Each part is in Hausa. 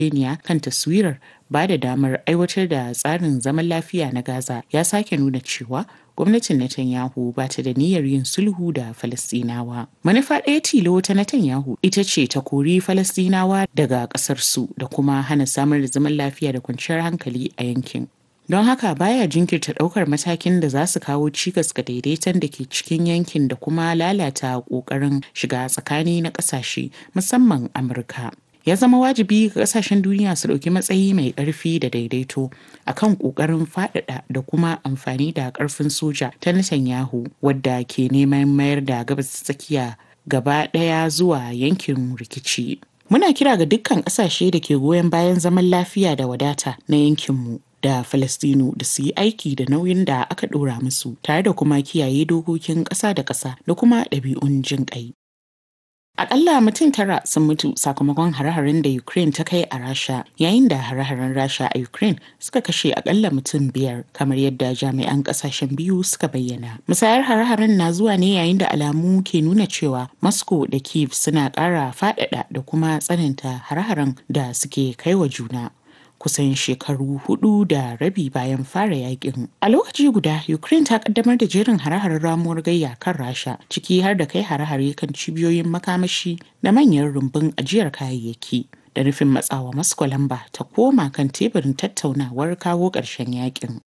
yarjejeniya kan taswirar ba da damar aiwatar da tsarin zaman lafiya na Gaza ya sake nuna cewa gwamnatin Netanyahu ba ta da niyyar yin sulhu da Falastinawa. Manufa ɗaya tilo ta Netanyahu ita ce ta kori Falastinawa daga ƙasarsu da kuma hana samar da zaman lafiya da kwanciyar hankali a yankin. Don haka baya jinkirta ɗaukar matakin da za su kawo cikas ga daidaiton da ke cikin yankin da kuma lalata ƙoƙarin shiga tsakani na ƙasashe musamman Amurka. ya zama wajibi ga kasashen duniya su ɗauki matsayi mai ƙarfi da daidaito akan ƙoƙarin faɗaɗa da kuma amfani da ƙarfin soja ta Netanyahu wadda ke neman mayar da gabas tsakiya gaba ɗaya zuwa yankin rikici. Muna kira ga dukkan ƙasashe da ke goyon bayan zaman lafiya da wadata na yankinmu da Falastinu da su yi aiki da nauyin da aka ɗora musu tare da kuma kiyaye dokokin ƙasa da ƙasa da kuma ɗabi'un jin ƙai. Akalla mutum tara sun mutu sakamakon hare-haren da Ukraine ta kai a Rasha yayin da hare-haren Rasha a Ukraine suka kashe akalla mutum biyar kamar yadda jami'an kasashen biyu suka bayyana. Musayar hare-haren na zuwa ne yayin da alamu ke nuna cewa Moscow da Kiev suna ƙara faɗaɗa da kuma tsananta hare-haren da suke kai wa juna. kusan shekaru hudu da rabi bayan fara yakin. A lokaci guda, Ukraine ta kaddamar da jerin hare-haren ramuwar gayya kan Rasha, ciki har da kai hare-hare kan cibiyoyin makamashi da manyan rumbun ajiyar kayayyaki. Da nufin matsawa Moscow lamba ta koma kan teburin tattaunawar kawo ƙarshen yakin.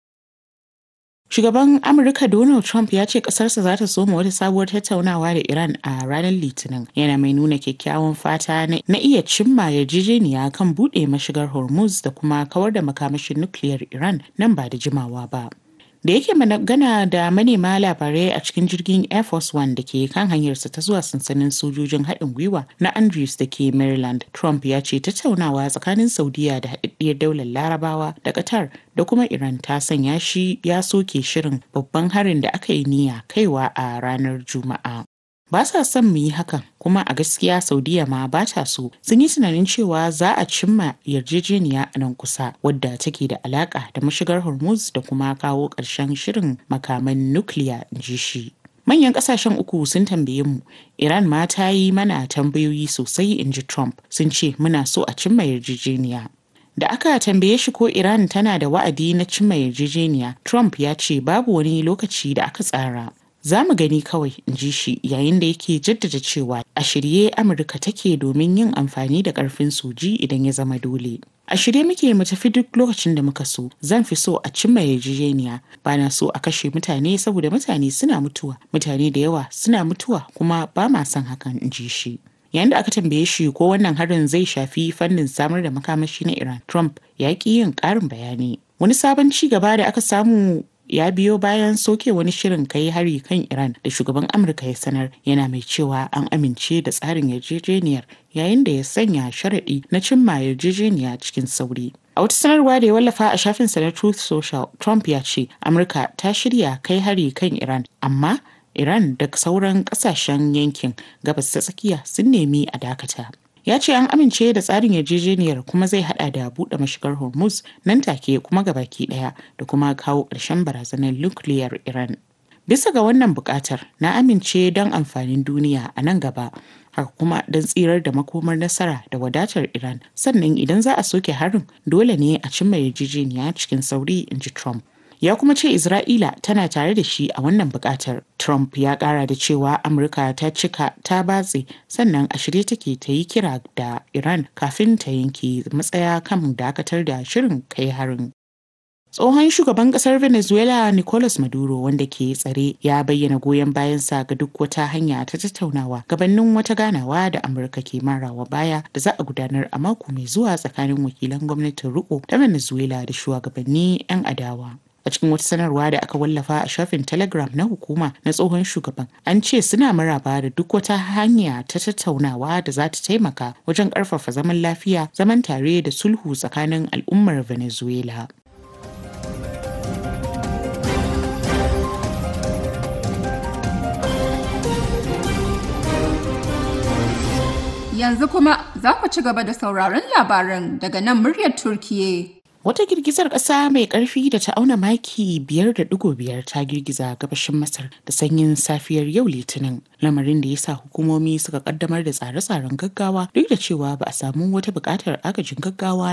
Shugaban Amurka Donald Trump ya ce ƙasarsa za ta soma wata sabuwar tattaunawa da Iran a ranar Litinin. Yana mai nuna kyakkyawan fata na iya cimma yarjejeniya kan buɗe mashigar Hormuz da kuma kawar da makamashin nukiliyar Iran nan ba da jimawa ba. da yake magana da manema labarai a cikin jirgin air force one da ke kan hanyarsa ta zuwa sansanin sojojin haɗin gwiwa na andrews da ke maryland trump ya ce tattaunawa tsakanin saudiya da haɗaɗɗiyar daular larabawa da qatar da kuma iran ta sanya shi ya soke shirin babban harin da aka yi niyya kaiwa a ranar juma'a ba sa son mu yi hakan kuma a gaskiya saudiya ma ba ta so sun yi tunanin cewa za a cimma yarjejeniya a nan kusa wadda take da alaka da mashigar hormuz da kuma kawo ƙarshen shirin makaman nukiliya ji shi manyan kasashen uku sun tambaye mu iran ma ta yi mana tambayoyi sosai in ji trump sun ce muna so a cimma yarjejeniya da aka tambaye shi ko iran tana da wa'adi na cimma yarjejeniya trump ya ce babu wani lokaci da aka tsara za mu gani kawai in ji shi yayin da yake jaddada cewa a shirye amurka take domin yin amfani da karfin soji idan ya zama dole a shirye muke mu tafi duk lokacin da muka so zan fi so a cimma yarjejeniya ba na so a kashe mutane saboda mutane suna mutuwa mutane da yawa suna mutuwa kuma ba ma son hakan in ji shi yayin da aka tambaye shi ko wannan harin zai shafi fannin samar da makamashi na iran trump ya ki yin ƙarin bayani wani sabon ci gaba da aka samu ya biyo bayan soke wani shirin kai hari kan Iran da shugaban Amurka ya sanar yana mai cewa an amince da tsarin yarjejeniyar yayin da ya sanya sharaɗi na cimma yarjejeniya cikin sauri. A wata sanarwa da ya wallafa a shafinsa na Truth Social, Trump ya ce Amurka ta shirya kai hari kan Iran, amma Iran da sauran ƙasashen yankin gabas ta tsakiya sun nemi a dakata. ya ce an amince da tsarin yarjejeniyar kuma zai hada da buɗe mashigar hormuz nan take kuma gabaki ɗaya da kuma kawo ƙarshen barazanar nukiliyar iran bisa ga wannan buƙatar na amince don amfanin duniya a nan gaba haka kuma don tsirar da makomar nasara da wadatar iran sannan idan za a soke harin dole ne a cimma yarjejeniya cikin sauri in ji trump ya kuma ce Isra'ila tana tare da shi a wannan bukatar. Trump ya kara da cewa Amurka ta cika ta batse sannan a shirye take ta yi kira da Iran kafin ta yanke matsaya kan dakatar da shirin kai harin. Tsohon shugaban kasar Venezuela Nicolas Maduro wanda ke tsare ya bayyana goyon bayansa ga duk wata hanya ta tattaunawa gabanin wata ganawa da Amurka ke marawa baya da za a gudanar a mako mai zuwa tsakanin wakilan gwamnatin riko ta Venezuela da shugabanni 'yan adawa. a cikin wata sanarwa da aka wallafa a shafin telegram na hukuma na tsohon shugaban an ce suna maraba da duk wata hanya ta tattaunawa da za ta taimaka wajen ƙarfafa zaman lafiya zaman tare da sulhu tsakanin al'ummar venezuela Yanzu kuma za ku ci gaba da sauraron labaran daga nan muryar Turkiye. Wata girgizar ƙasa mai ƙarfi da ta auna maki biyar da ɗigo biyar ta girgiza gabashin Masar da sanyin safiyar yau Litinin, lamarin da ya sa hukumomi suka ƙaddamar da tsare-tsaren gaggawa duk da cewa ba a samu wata buƙatar agajin gaggawa